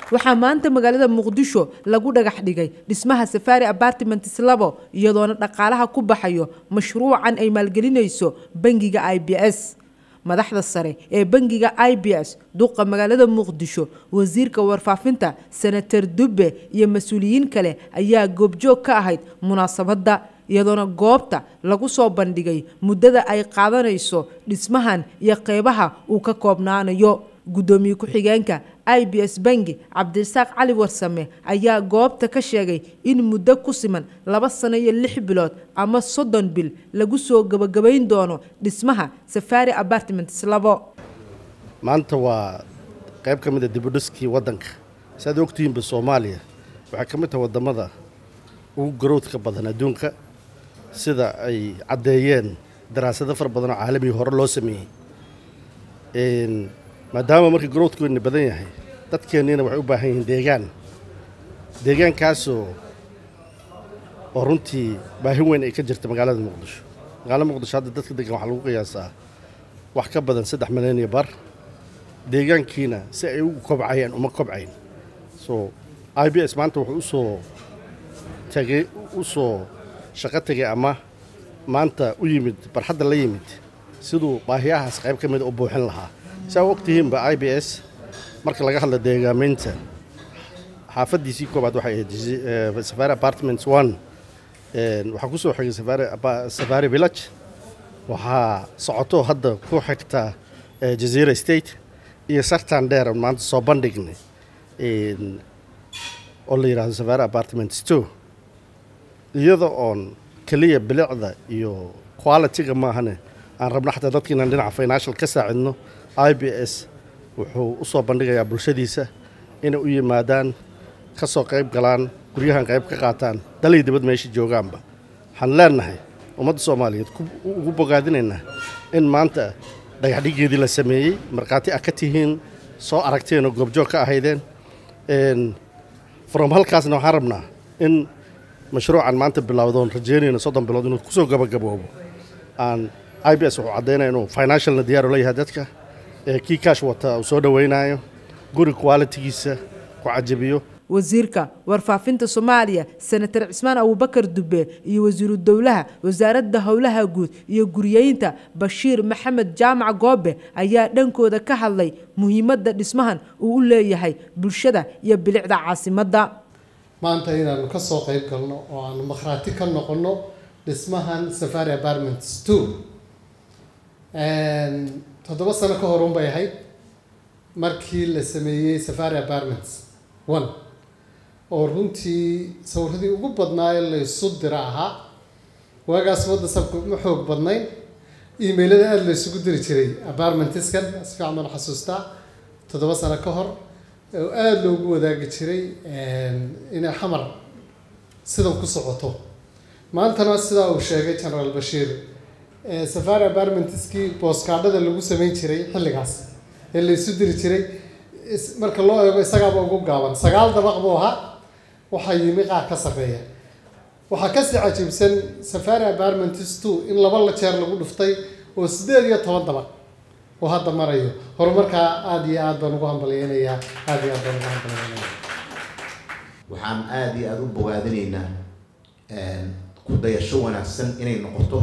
waxaa maanta magaalada muqdisho lagu dhagax dhigay dhismaha safari apartments labo iyadoona dhaqaalaha ku baxayo mashruucan ay maalgelinayso bangiga i b s madaxda sare ee bangiga i b s duqa magaalada muqdisho wasiirka warfaafinta senator dube iyo mas-uuliyiin kale ayaa goobjoog ka ahayd munaasabadda iyadoona goobta lagu soo bandhigay muddada ay qaadanayso dhismahan iyo qeybaha uu ka koobnaanayo guddoomiye ku-xigeenka i b s bangi cabdirasaaq cali warsame ayaa goobta ka sheegay in muddo ku siman laba sano iyo lix bilood ama soddon bil lagu soo gabagabayn doono dhismaha safari apartments labo maanta waa qayb ka mid a dibudhiskii waddanka si aad ogtihiinba soomaaliya waxay ka mid tahay waddamada ugu garowdka badan adduunka sida ay caddeeyeen daraasado fara badan oo caalamiga hore loo sameeyey maadaama markii garowdkoodna badan yahay dadkeenniina waxay u baahan yihiin deegaan deegaankaasoo oo runtii baahi weyn ay ka jirta magaalada muqdisho magaalada muqdisho hadda dadka degan waxaa lagu qiyaasaa wax ka badan saddex milyan iyo bar deegaankiina si ay ugu kobcayaan uma kobcayn so i b s maanta wuxuu usoo tagay u soo shaqo tegay ama maanta u yimid barxadda la yimid siduu baahiyahaas qayb ka mida u buuxin lahaa saa u ogtihiinba i b s marka laga hadla deegaamaynta xaafaddiisii koobaad waxay ahayd safari apartments one waxaa ku soo xigay safari village waxaa socoto hadda ku xigta jazeera state iyo sartan dheer maanta soo bandhignay oo la yidhahdo safari apartments two iyada oon keliya bilicda iyo quality-ga maahane aan rabno xataa dadka inaan dhinaca financial ka saacidno i b s wuxuu u soo bandhigayaa bulshadiisa inay u yimaadaan ka soo qayb galaan guryahan qayb ka qaataan dalay dibad meesha joogaanba waxaan leenahay ummadda soomaaliyeed ugu bogaadinaynaa in maanta dhagaxdhigeedii la sameeyey markhaati ah ka tihiin soo aragteen oo goobjoog ka ahaydeen from halkaasna waxaan rabnaa in mashruucan maanta bilowdoon rajeynayna soddon bilood inuu kusoo gabagaboobo aan i b s wuxuu caddaynaya inuu financialna diyaaru la yahay dadka kii kaash wata uu soo dhowaynayo guri qualitigiisa ku cajabiyo wasiirka warfaafinta soomaaliya senator cismaan abubakar dube iyo wasiiru dowlaha wasaaradda howlaha guud iyo guriyeynta bashiir maxamed jaamac goobe ayaa dhankooda ka hadlay muhiimadda dhismahan uu u leeyahay bulshada iyo bilicda caasimadda maanta inaanu ka soo qayb galno oo aanu makhraati ka noqonno dhismahan safari apartments two toddoba sano ka hor unbay ahayd markii la sameeyey safari apartments one oo runtii sawiradii ugu badnaayo laysu dira ahaa waagaas wadda sabka ma xoog badnayn emailada aada laysugu diri jiray apartmentiskan si fiican baan xasuustaa toddoba sano ka hor oo aada loogu wadaagi jiray inay xamar sidan ku socoto maantana sidaa uu sheegay generaal bashiir safari apartmentiskii booskaadhada lagu sameyn jiray xilligaas ee laysu diri jiray marka loo eego isagaaba ugu gaaban sagaal dabaq buu ahaa waxaa yimi qaar ka sarreeya waxaa kasii cajiibsan safari apartments two in laba la jeer lagu dhuftay oo siddeed iyo toban dabaq oo hadda marayo horumarkaa aada iyo aad baan ugu hambalyeynayaa aada iyo aad baan ugu hambalyeynayaa waxaan aada iyo aada u bogaadinaynaa ku dayasho wanaagsan inay noqoto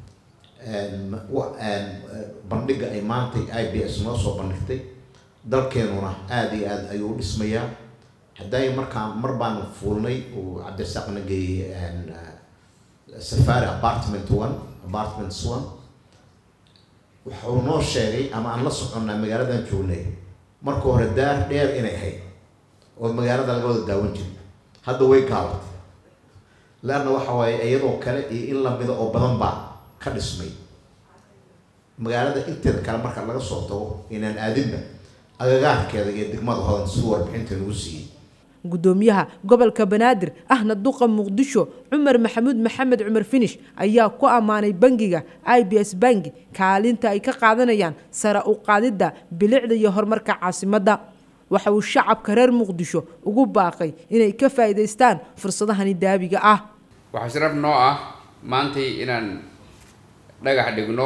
bandhigga ay maantay i b s noo soo bandhigtay dalkeenuna aada iyo aada ayuu u dhismayaa hadday markaa mar baanu fuulnay uu cabdirasaaqna geeyey safari apartment one apartments one wuxuu noo sheegay ama aan la soconnaa magaaladan joognay marka hore daar dheer inay ahayd oo magaalada laga wada daawan jiray hadda way gaabatay leanna waxa waaye iyadoo kale iyo in lamida oo badan baa ka dhismay magaalada inteeda kale marka laga soo tago inaan aadinba agagaarkeeda iyo degmada hodan siduu warbixinta nagu siiyey gudoomiyaha gobolka banaadir ahna duqa muqdisho cumar maxamuud maxamed cumar finish ayaa ku ammaanay bangiga i b s bangi kaalinta ay ka qaadanayaan sare u qaadidda bilicda iyo horumarka caasimadda waxa uu shacabka reer muqdisho ugu baaqay inay ka faa'iidaystaan fursadahani daabiga ah waxaa sharaf noo ah maantay inaan dhagax dhigno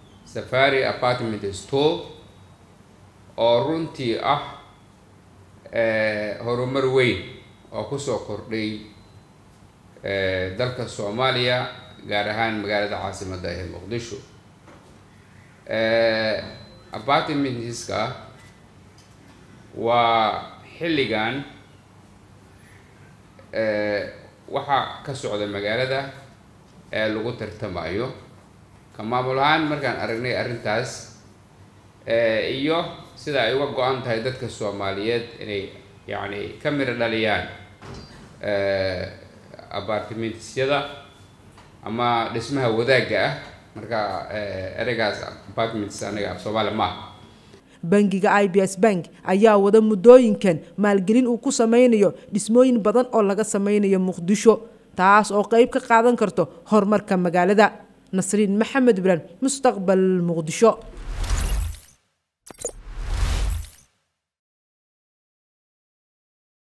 safari apartment store oo runtii ah horumar weyn oo kusoo kordhay dalka soomaaliya gaar ahaan magaalada caasimadda ee muqdisho apartmentska waa xilligan waxaa ka socda magaalada ee lagu tartamayo ka maamul ahaan markaan aragnay arrintaas iyo sida ay uga go-an tahay dadka soomaaliyeed inay yacni ka miro dhaliyaan apartmentsyada ama dhismaha wadaagga ah marka ereygaas apartments anaga af soomaali maaha bangiga i b s bank ayaa wada muddooyinkan maalgelin uu ku sameynayo dhismooyin badan oo laga sameynayo muqdisho taas oo qeyb ka qaadan karto horumarka magaalada nasriin maxamed ibraan mustaqbal muqdisho